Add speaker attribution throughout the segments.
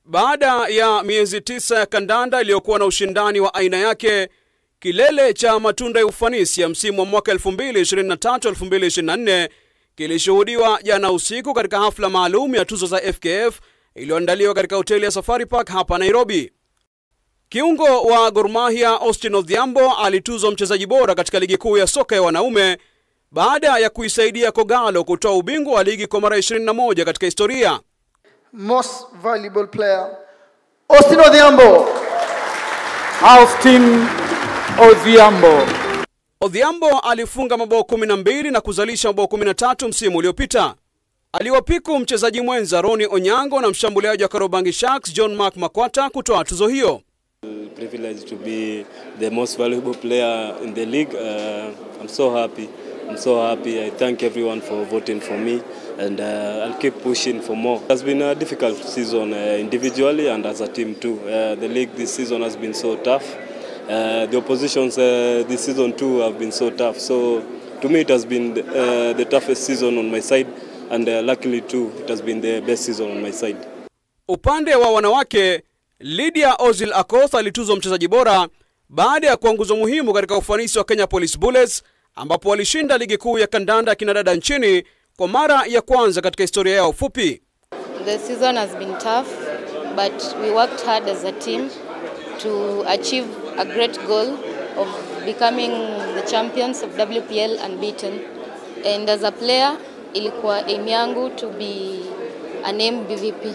Speaker 1: Baada ya miezi tisa ya kandanda iliyokuwa na ushindani wa aina yake, kilele cha matunda ya ufanisi ya msimu wa mwaka 2023-2024 kilishuhudiwa jana usiku katika hafla maalum ya tuzo za FKF iliyoandaliwa katika hoteli ya Safari Park hapa Nairobi. Kiungo wa Gor Mahia Austin Odhiambo alituzwa mchezaji bora katika ligi kuu ya soka ya wanaume baada ya kuisaidia Kogalo kutoa ubingwa wa ligi kwa mara 21 katika historia.
Speaker 2: Most valuable player, Austin Odhiambo.
Speaker 3: Austin Odhiambo.
Speaker 1: Odhiambo alifunga mabao 12 na kuzalisha mabao 13 msimu uliopita. Aliwapiku mchezaji mwenza Roni Onyango na mshambuliaji wa Karobangi Sharks John Mark Makwata kutoa tuzo hiyo.
Speaker 4: privilege to be the most valuable player in the league. Uh, I'm so happy. I'm so happy. I thank everyone for voting for me, and uh, I'll keep pushing for more. It has been a difficult season uh, individually and as a team too. Uh, the league this season has been so tough. Uh, the oppositions uh, this season too have been so tough. So to me, it has been the, uh, the toughest season on my side, and uh, luckily too, it has been the best season on my side.
Speaker 1: Upande wa wanawake, Lydia Ozil Akoth alituzwa mchezaji bora baada ya kuwa nguzo muhimu katika ufanisi wa Kenya Police Bullets ambapo walishinda ligi kuu ya kandanda ya kinadada nchini kwa mara ya kwanza katika historia yao fupi.
Speaker 5: The season has been tough, but we worked hard as a team to achieve a great goal of becoming the champions of WPL unbeaten. And as a player, ilikuwa aim yangu to be a name BVP.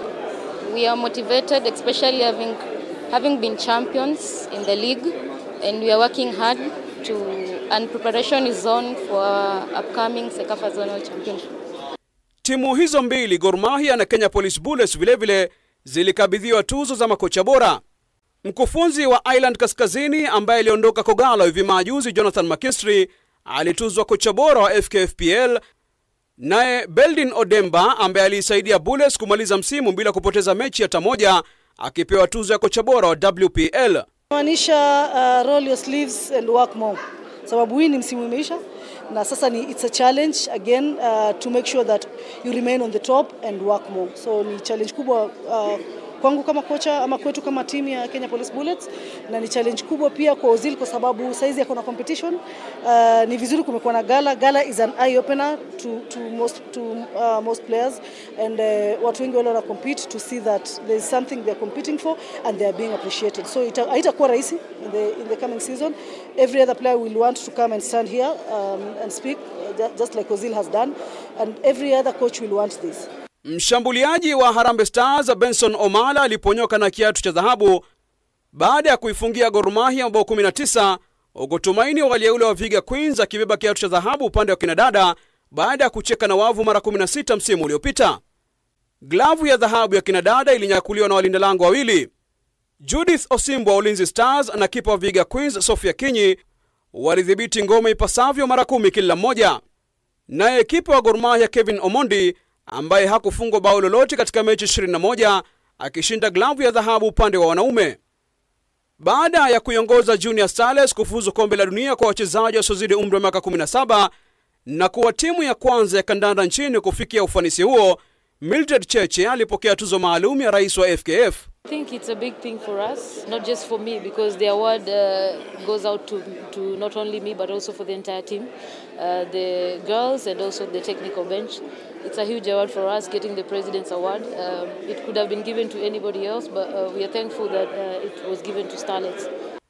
Speaker 5: We are motivated, especially having, having been champions in the league, and we are working hard to, and preparation is on for our upcoming Sekafa Zonal Championship.
Speaker 1: Timu hizo mbili, Gor Mahia na Kenya Police Bullets, vilevile zilikabidhiwa tuzo za makocha bora. Mkufunzi wa Island Kaskazini ambaye aliondoka Kogalo hivi majuzi, Jonathan McKinstry alituzwa kocha bora wa FKFPL, naye Beldin Odemba ambaye aliisaidia Bullets kumaliza msimu bila kupoteza mechi hata moja akipewa tuzo ya kocha bora wa WPL.
Speaker 6: maanisha uh, roll your sleeves and work more, sababu hii ni msimu imeisha na sasa ni it's a challenge again uh, to make sure that you remain on the top and work more. So ni challenge kubwa uh, kwangu kama kocha ama kwetu kama timu ya Kenya Police Bullets, na ni challenge kubwa pia kwa Ozil kwa sababu saizi yako na competition. Uh, ni vizuri kumekuwa na gala. Gala is an eye opener to, to most to uh, most players and uh, watu wengi wale wana compete to see that there is something they are competing for and they are being appreciated. So ita- haitakuwa rahisi in the in the coming season. Every other player will want to come and stand here um, and speak uh, ju- just like Ozil has done and every other coach will want this.
Speaker 1: Mshambuliaji wa Harambee Stars Benson Omala aliponyoka na kiatu cha dhahabu baada ya kuifungia Gor Mahia mabao 19 huku Tumaini walieule wa Viga Queens akibeba kiatu cha dhahabu upande wa kinadada baada ya kucheka na wavu mara 16 msimu uliopita. Glavu ya dhahabu ya kinadada ilinyakuliwa na walinda lango wawili, Judith Osimbo wa Ulinzi Stars na kipa wa Viga Queens Sofia Kinyi walidhibiti ngome ipasavyo mara kumi kila mmoja. Naye kipa wa Gor Mahia Kevin Omondi ambaye hakufungwa bao lolote katika mechi 21 akishinda glavu ya dhahabu upande wa wanaume. Baada ya kuiongoza Junior Stars kufuzu kombe la dunia kwa wachezaji wasiozidi umri wa miaka 17 na kuwa timu ya kwanza ya kandanda nchini kufikia ufanisi huo, Mildred Cheche alipokea tuzo maalum ya rais wa FKF.
Speaker 7: I think it's a big thing for us, not just for me, because the award uh, goes out to, to not only me but also for the entire team, uh, the girls and also the technical bench. It's a huge award for us getting the President's Award. Um, it could have been given to anybody else, but uh, we are thankful that uh, it was given to Starlets.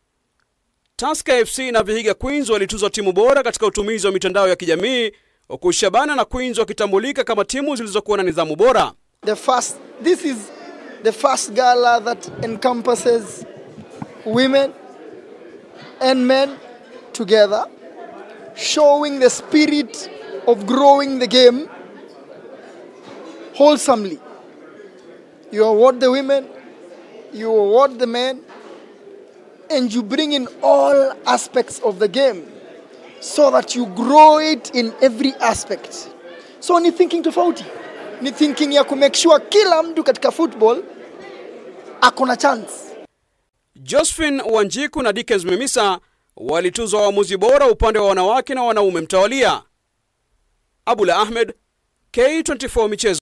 Speaker 1: Tusker FC na Vihiga Queens walituzwa timu bora katika utumizi wa mitandao ya kijamii huku Shabana na Queens wakitambulika kama timu zilizokuwa na nidhamu bora.
Speaker 2: The first, this is the first gala that encompasses women and men together, showing the spirit of growing the game wholesomely. You award the women, you award the men, and you bring in all aspects of the game so that you grow it in every aspect. So ni thinking tofauti, ni thinking ya kumake sure kila mtu katika football ako na chance.
Speaker 1: Josephine Wanjiku na Dickens Mimisa walituzwa waamuzi bora upande wa wanawake na wanaume mtawalia. Abula Ahmed, K24 Michezo.